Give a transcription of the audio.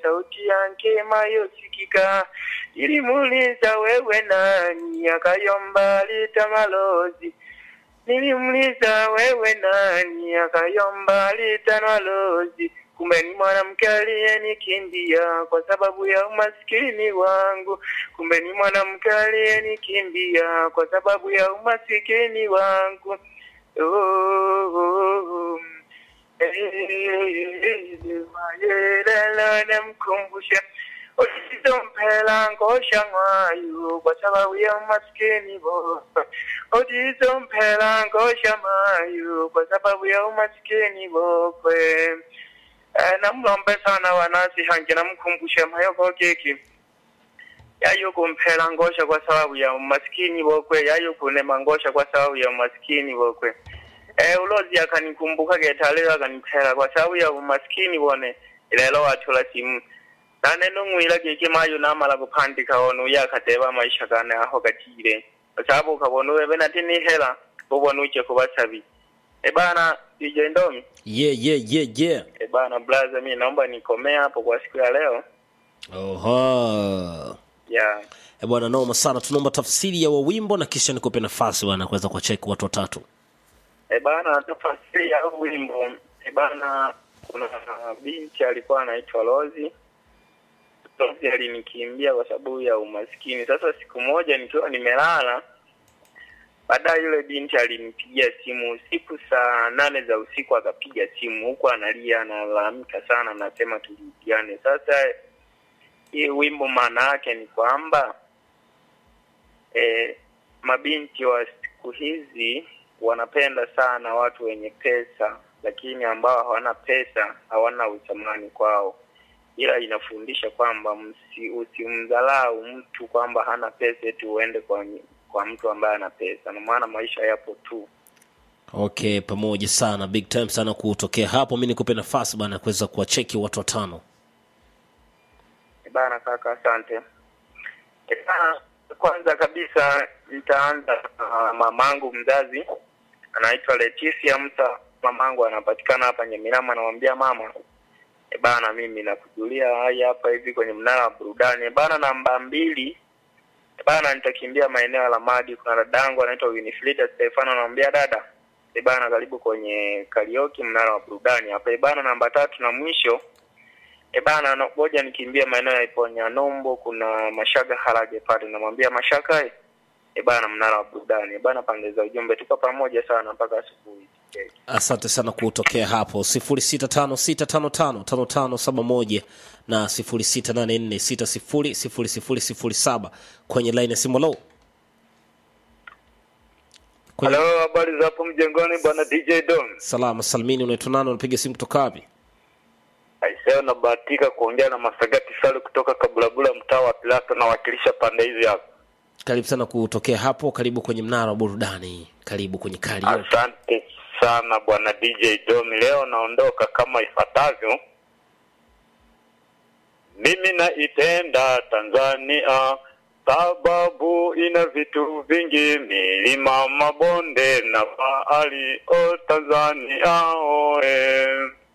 sauti yake mayosikika. Nilimuuliza wewe nani, akayomba litamalozi. Nilimuuliza wewe nani, akayomba litanalozi. Kumbe ni mwanamke aliyenikimbia kwa sababu ya umasikini wangu. Kumbe ni mwanamke aliyenikimbia kwa sababu ya umasikini wangu. Oh, oh, oh. Mayelelo namkumbusha Otizompela ngosha ngwayo kwa sababu ya umaskini boka. Otizompela ngosha mayo kwa sababu ya umaskini bokwe. Eh, namlombe sana wanasi hange namkumbusha mayoko keki yayo kumphela ngosha kwa sababu ya umaskini bokwe yayo kunema ngosha kwa sababu ya umaskini bokwe eh ulozi akanikumbuka getalero akaniphela kwa sababu ya umaskini bone lelo wathola simu nane nongwila keke mayo namala kuphandika ono uye akadeba maisha kane aho gatile kwa sababu ukabona uwebe nati nihela ubona uje kubasabi ebana DJ Ndomi yeah, yeah, yeah, yeah. ebana blaza mi naomba nikomea hapo kwa siku ya leo Oha. yeah Eh, bwana noma sana tunaomba tafsiri ya wawimbo na kisha nikupe nafasi bwana kuweza kuwacheki watu watatu E bana, tafasiri ya huu wimbo e bana, kuna binti alikuwa anaitwa Rozi. Rozi alinikimbia kwa sababu ya umaskini. Sasa siku moja nikiwa nimelala, baadaye yule binti alinipigia simu usiku saa nane za usiku, akapiga simu huku analia, analalamika sana, anasema tulipiane. Sasa hii wimbo maana yake ni kwamba e, mabinti wa siku hizi wanapenda sana watu wenye pesa, lakini ambao hawana pesa hawana uthamani kwao, ila inafundisha kwamba msi, usimdhalau mtu kwamba hana pesa eti uende kwa kwa mtu ambaye ana pesa, na maana maisha yapo tu. okay pamoja sana big time sana kutokea hapo mi nikupe nafasi bana kuweza kuwacheki watu watano Eh Bana kaka, asante. Eh Bana, kwanza kabisa nitaanza na mamangu mzazi anaitwa Leticia Msa. Mamangu anapatikana hapa Nyamirama, anamwambia mama, e bana, mimi nakujulia hai hapa hivi kwenye mnara wa burudani. E bana, namba mbili e bana, nitakimbia maeneo ya Lamadi. Kuna dadangu anaitwa Winifrida Stefano, anamwambia dada, e bana, karibu kwenye karaoke mnara wa burudani hapa. E bana, namba tatu na mwisho E bana, na- ngoja nikimbia maeneo ya Iponya Nombo, kuna Mashaga Harage pale, namwambia Mashaka eh, e bana, mnara wa burudani e bana, pande za ujumbe, tuko pamoja sana mpaka asubuhi. Okay. asante sana kutokea hapo 0656555571 na 0684600007 kwenye line ya simu low kwenye... Halo, habari za hapo mjengoni bwana DJ Don. salama salmini unaitwa nani unapiga simu kutoka wapi Aiseo nabahatika kuongea na Masagati Salu kutoka Kabulabula mtaa wa Pilato nawakilisha pande hizi hapa. karibu sana kutokea hapo karibu kwenye mnara wa burudani karibu kwenye karaoke Asante sana bwana DJ Don. Leo naondoka kama ifuatavyo. Mimi naipenda Tanzania sababu ina vitu vingi, milima, mabonde na bahari. O Tanzania oe